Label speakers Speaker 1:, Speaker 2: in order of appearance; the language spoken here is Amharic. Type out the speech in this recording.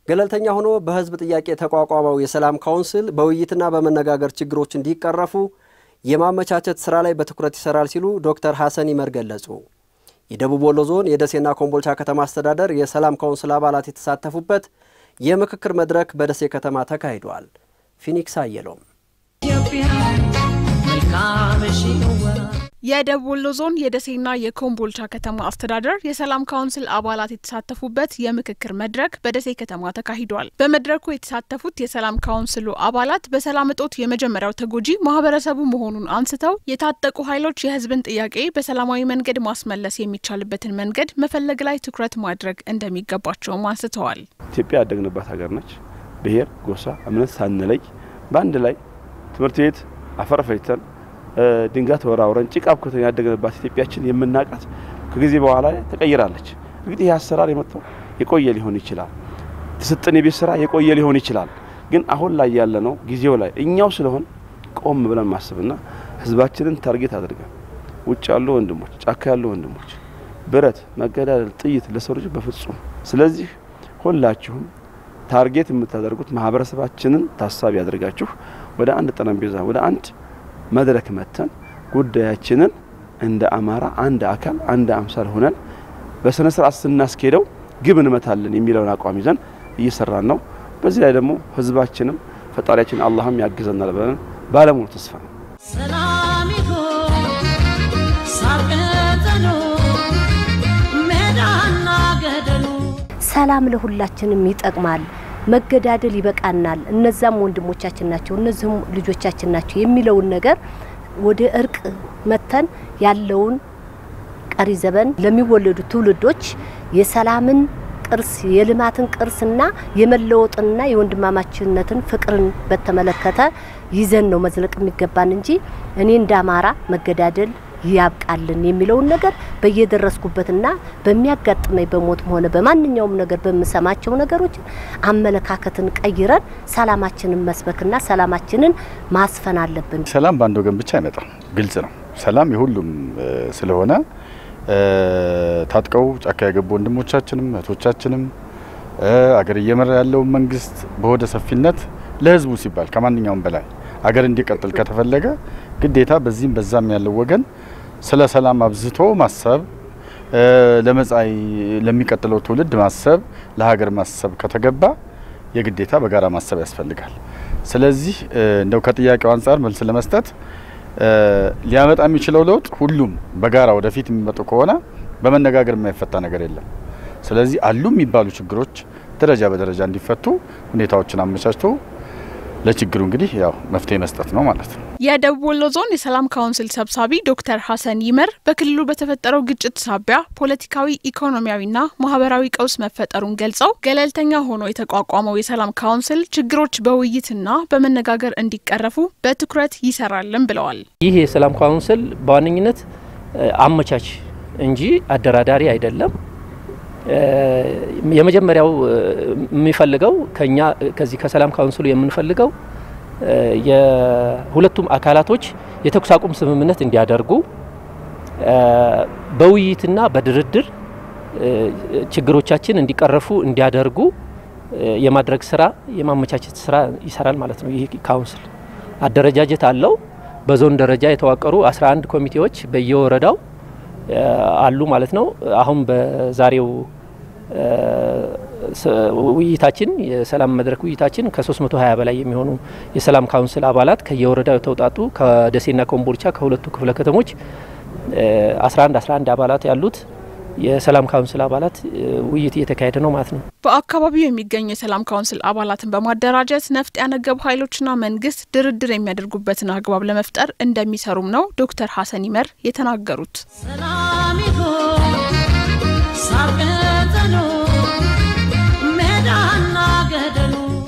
Speaker 1: ገለልተኛ ሆኖ በህዝብ ጥያቄ የተቋቋመው የሰላም ካውንስል በውይይትና በመነጋገር ችግሮች እንዲቀረፉ የማመቻቸት ስራ ላይ በትኩረት ይሰራል ሲሉ ዶክተር ሐሰን ይመር ገለጹ። የደቡብ ወሎ ዞን የደሴና ኮምቦልቻ ከተማ አስተዳደር የሰላም ካውንስል አባላት የተሳተፉበት የምክክር መድረክ በደሴ ከተማ ተካሂዷል። ፊኒክስ አየሎም
Speaker 2: የደቡብ ወሎ ዞን የደሴና የኮምቦልቻ ከተማ አስተዳደር የሰላም ካውንስል አባላት የተሳተፉበት የምክክር መድረክ በደሴ ከተማ ተካሂዷል። በመድረኩ የተሳተፉት የሰላም ካውንስሉ አባላት በሰላም እጦት የመጀመሪያው ተጎጂ ማህበረሰቡ መሆኑን አንስተው የታጠቁ ኃይሎች የህዝብን ጥያቄ በሰላማዊ መንገድ ማስመለስ የሚቻልበትን መንገድ መፈለግ ላይ ትኩረት ማድረግ እንደሚገባቸውም አንስተዋል።
Speaker 3: ኢትዮጵያ ያደግንባት ሀገር ነች። ብሔር፣ ጎሳ፣ እምነት ሳንለይ በአንድ ላይ ትምህርት ቤት አፈር ፈይተን ድንጋይ ተወራውረን ጭቃ አብኩተን ያደግንባት ኢትዮጵያችን የምናውቃት ከጊዜ በኋላ ተቀይራለች። እንግዲህ ይህ አሰራር የመጣው የቆየ ሊሆን ይችላል። ተሰጠን የቤት ስራ የቆየ ሊሆን ይችላል። ግን አሁን ላይ ያለ ነው ጊዜው ላይ እኛው ስለሆን ቆም ብለን ማስብና ህዝባችንን ታርጌት አድርገን ውጭ ያሉ ወንድሞች፣ ጫካ ያሉ ወንድሞች ብረት፣ መገዳደል፣ ጥይት ለሰው ልጅ በፍጹም ስለዚህ ሁላችሁም ታርጌት የምታደርጉት ማህበረሰባችንን ታሳቢ ያደርጋችሁ ወደ አንድ ጠረጴዛ ወደ አንድ መድረክ መተን ጉዳያችንን እንደ አማራ አንድ አካል አንድ አምሳል ሆነን በስነ ስርዓት ስናስኬደው ግብ እንመታለን የሚለውን አቋም ይዘን እየሰራን ነው። በዚህ ላይ ደግሞ ህዝባችንም ፈጣሪያችን አላህም ያግዘናል ብለን ባለሙሉ ተስፋ ነው።
Speaker 4: ሰላም ለሁላችንም ይጠቅማል። መገዳደል ይበቃናል። እነዛም ወንድሞቻችን ናቸው፣ እነዚህም ልጆቻችን ናቸው የሚለውን ነገር ወደ እርቅ መተን ያለውን ቀሪ ዘመን ለሚወለዱ ትውልዶች የሰላምን ቅርስ የልማትን ቅርስና የመለወጥንና የወንድማማችነትን ፍቅርን በተመለከተ ይዘን ነው መዝለቅ የሚገባን እንጂ እኔ እንደ አማራ መገዳደል ያብቃልን የሚለውን ነገር በየደረስኩበትና በሚያጋጥመኝ በሞትም ሆነ በማንኛውም ነገር በምሰማቸው ነገሮች አመለካከትን ቀይረን ሰላማችንን መስበክና ሰላማችንን ማስፈን አለብን።
Speaker 5: ሰላም በአንድ ወገን ብቻ አይመጣም፣ ግልጽ ነው። ሰላም የሁሉም ስለሆነ ታጥቀው ጫካ የገቡ ወንድሞቻችንም እህቶቻችንም አገር እየመራ ያለውን መንግስት በሆደ ሰፊነት ለህዝቡ ሲባል ከማንኛውም በላይ አገር እንዲቀጥል ከተፈለገ ግዴታ በዚህም በዛም ያለው ወገን ስለ ሰላም አብዝቶ ማሰብ ለመጻኢ ለሚቀጥለው ትውልድ ማሰብ ለሀገር ማሰብ ከተገባ የግዴታ በጋራ ማሰብ ያስፈልጋል። ስለዚህ እንደው ከጥያቄው አንጻር መልስ ለመስጠት ሊያመጣ የሚችለው ለውጥ ሁሉም በጋራ ወደፊት የሚመጡ ከሆነ በመነጋገር የማይፈታ ነገር የለም። ስለዚህ አሉ የሚባሉ ችግሮች ደረጃ በደረጃ እንዲፈቱ ሁኔታዎችን አመቻችቶ ለችግሩ እንግዲህ ያው መፍትሄ መስጠት ነው ማለት ነው።
Speaker 2: የደቡብ ወሎ ዞን የሰላም ካውንስል ሰብሳቢ ዶክተር ሐሰን ይመር በክልሉ በተፈጠረው ግጭት ሳቢያ ፖለቲካዊ፣ ኢኮኖሚያዊና ማህበራዊ ቀውስ መፈጠሩን ገልጸው ገለልተኛ ሆኖ የተቋቋመው የሰላም ካውንስል ችግሮች በውይይትና በመነጋገር እንዲቀረፉ በትኩረት ይሰራልን ብለዋል።
Speaker 6: ይህ የሰላም ካውንስል በዋነኝነት አመቻች እንጂ አደራዳሪ አይደለም። የመጀመሪያው የሚፈልገው ከኛ ከዚህ ከሰላም ካውንስሉ የምንፈልገው የሁለቱም አካላቶች የተኩስ አቁም ስምምነት እንዲያደርጉ በውይይትና በድርድር ችግሮቻችን እንዲቀረፉ እንዲያደርጉ የማድረግ ስራ የማመቻቸት ስራ ይሰራል ማለት ነው። ይህ ካውንስል አደረጃጀት አለው። በዞን ደረጃ የተዋቀሩ 11 ኮሚቴዎች በየወረዳው አሉ ማለት ነው። አሁን በዛሬው ውይይታችን የሰላም መድረክ ውይይታችን ከ320 በላይ የሚሆኑ የሰላም ካውንስል አባላት ከየወረዳው የተውጣጡ ከደሴና ኮምቦልቻ ከሁለቱ ክፍለ ከተሞች 11 11 አባላት ያሉት የሰላም ካውንስል አባላት ውይይት እየተካሄደ ነው ማለት ነው።
Speaker 2: በአካባቢው የሚገኙ የሰላም ካውንስል አባላትን በማደራጀት ነፍጥ ያነገቡ ኃይሎችና መንግስት ድርድር የሚያደርጉበትን አግባብ ለመፍጠር እንደሚሰሩም ነው ዶክተር ሐሰን ይመር የተናገሩት።